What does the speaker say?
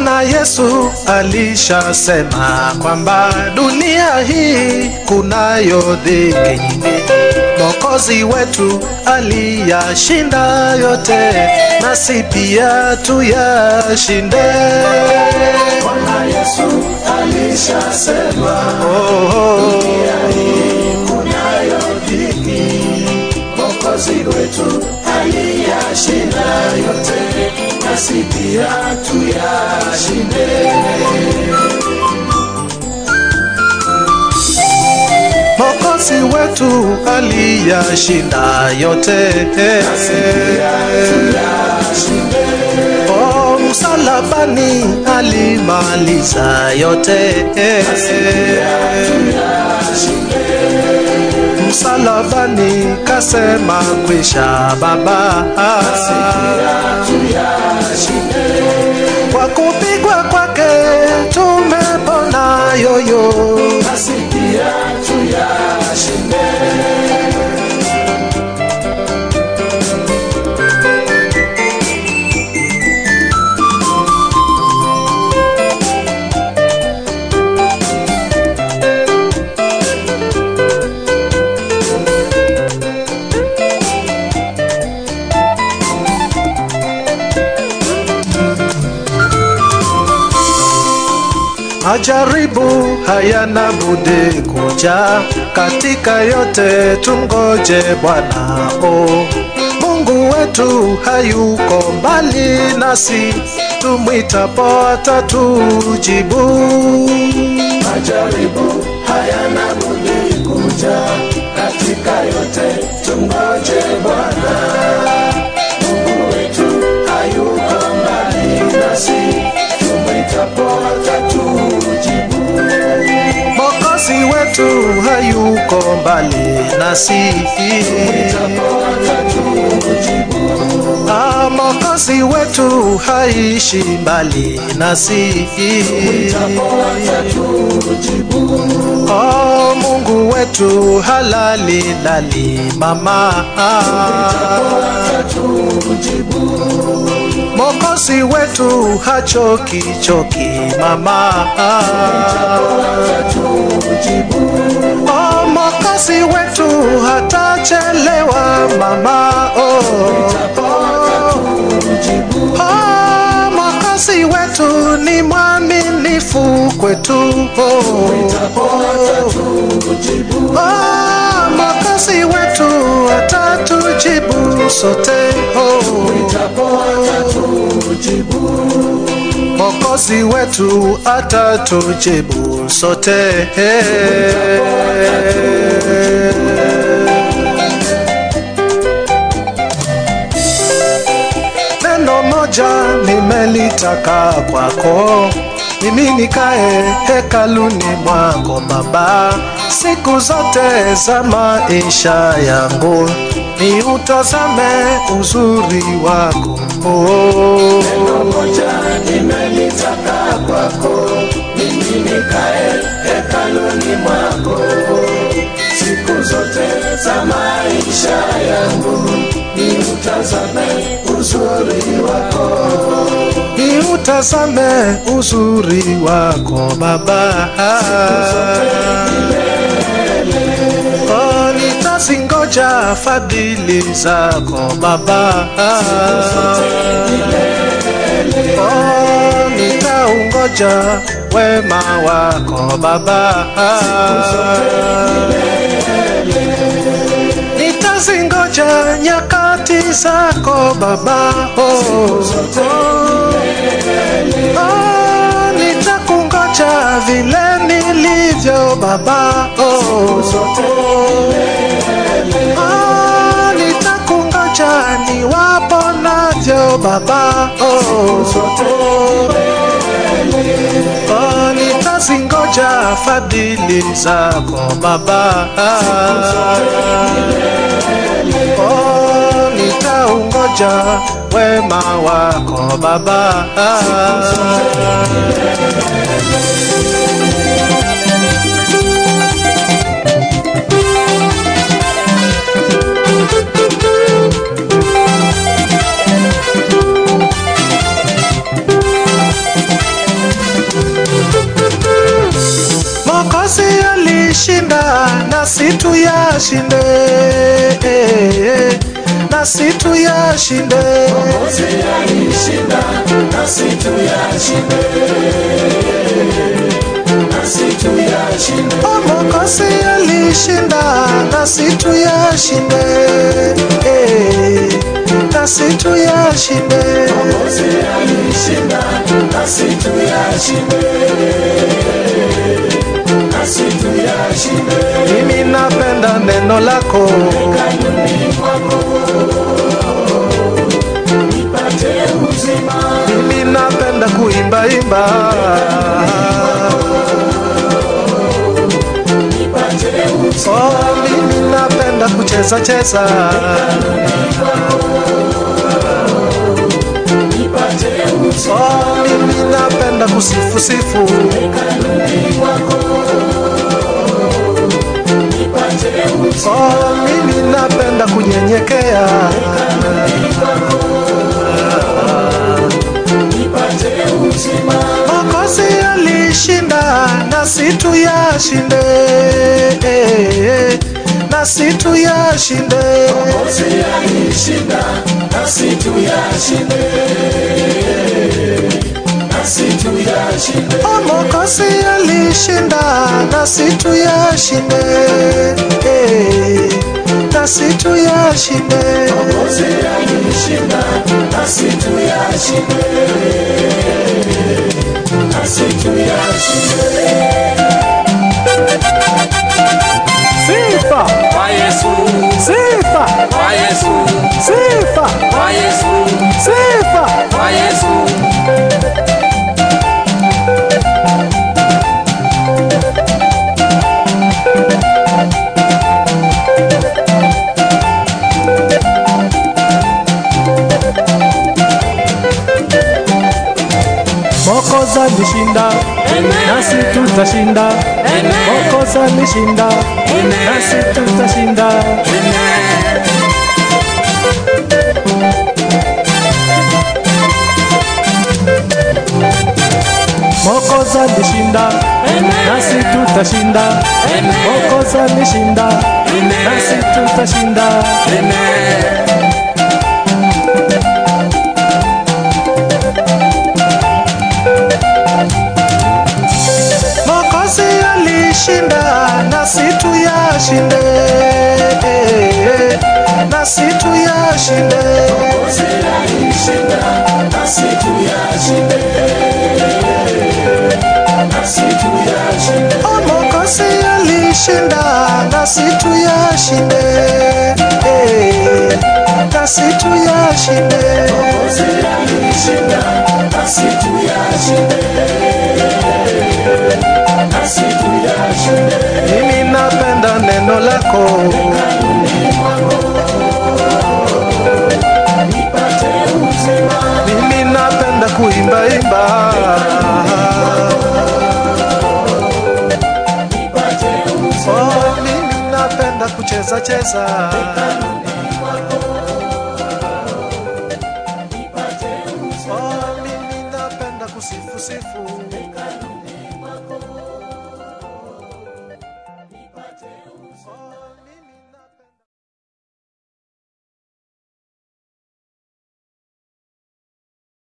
Bwana Yesu alishasema kwamba dunia hii kunayo dhiki nyingi. Mwokozi wetu aliyashinda yote, nasi pia tuyashinde. Bwana Yesu alishasema Oh, oh. dunia hii kunayo dhiki, Mwokozi wetu aliyashinda yote, nasi pia tuyashinde. Mwokozi wetu aliyashinda yote, Tuyashinde. oh, msalabani alimaliza yote, msalabani kasema kwisha Baba, kwa kupigwa kwake tumepona yoyo. Nasi pia tuyashinde. Majaribu hayana budi kuja, katika yote tumgoje Bwana. Oh, Mungu wetu hayuko mbali nasi, tumwitapo atatujibu. Majaribu hayana budi kuja, katika yote tumgoje Bwana. Mungu wetu hayuko mbali nasi, tumwitapo atatujibu. Mwokozi wetu hayuko mbali nasi, Tumwitapo atatujibu. Ah, Mwokozi wetu haishi mbali nasi. Tumwitapo atatujibu. Oh, Mungu wetu halali lali mama. Atatujibu. Mwokozi wetu hachoki choki mama. Atatujibu. Oh, Mwokozi wetu hatachelewa mama. Oh, Atatujibu. oh Mwokozi wetu ni mwaminifu kwetu. Oh, Atatujibu. oh Mwokozi wetu atatujibu sote. Oh, Atatujibu. Mwokozi wetu atatujibu sote. Neno moja nimelitaka kwako, mimi nikae hekaluni mwako Baba, siku zote za maisha yangu, ni utazame uzuri wako oh. Neno moja nimelitaka kwako, mimi nikae hekaluni mwako. Siku zote za maisha yangu, niutazame uzuri wako. ni utazame uzuri wako Baba. Oh, nitazingoja fadhili zako Baba. Oh, nitaungoja wema wako Baba. Nitazingoja nyakati zako Baba. Oh, Oh, nitakungoja vile nilivyo Baba. Oh, oh, nitakungoja niwapo navyo Baba. Oh, oh, nitazingoja fadhili zako Baba. Oh, nitaungoja wema wako Baba. tuyashinde nasi tuyashinde Mwokozi alishinda, nasi tuyashinde. Nasi tuyashinde. Mwokozi alishinda nasi tuyashinde nasi tuyashinde Mwokozi alishinda, nasi tuyashinde. Nasi tuyashinde. mimi napenda neno lako Kanuni kwako nipate uzima. mimi napenda kuimbaimba Nipate uzima. oh, mimi napenda kucheza cheza Nipate uzima. oh, mimi napenda kusifu sifu Kanuni kwako nipate uzima. oh, mimi napenda kunyenyekea Nipate uzima. Mwokozi alishinda nasi tuyashinde nasi tuyashinde Mwokozi alishinda, nasi tuyashinde. Nasi tuyashinde. Oh, Mwokozi alishinda nasi tuyashinde nasi tuyashinde Mwokozi alishinda, nasi tuyashinde. Nasi tuyashinde. sifa Kwa Yesu, sifa kwa Yesu, sifa kwa Yesu, sifa kwa Yesu. Mwokozi alishinda nasi tutashinda Mwokozi alishinda nasi tutashinda Mwokozi alishinda nasi tutashinda Mwokozi alishinda nasi tutashinda Mwokozi alishinda nasi tuyashinde nasi tuyashinde Mwokozi alishinda, nasi tuyashinde. Nasi tuyashinde. Oh, Mwokozi alishinda nasi tuyashinde nasi tuyashinde Mwokozi alishinda, nasi tuyashinde. Nasi tuyashinde. mimi napenda neno lako Nipate uzima. mimi napenda kuimbaimba Nipate uzima. oh, mimi napenda kucheza cheza Nipate uzima. oh, mimi napenda kusifu sifu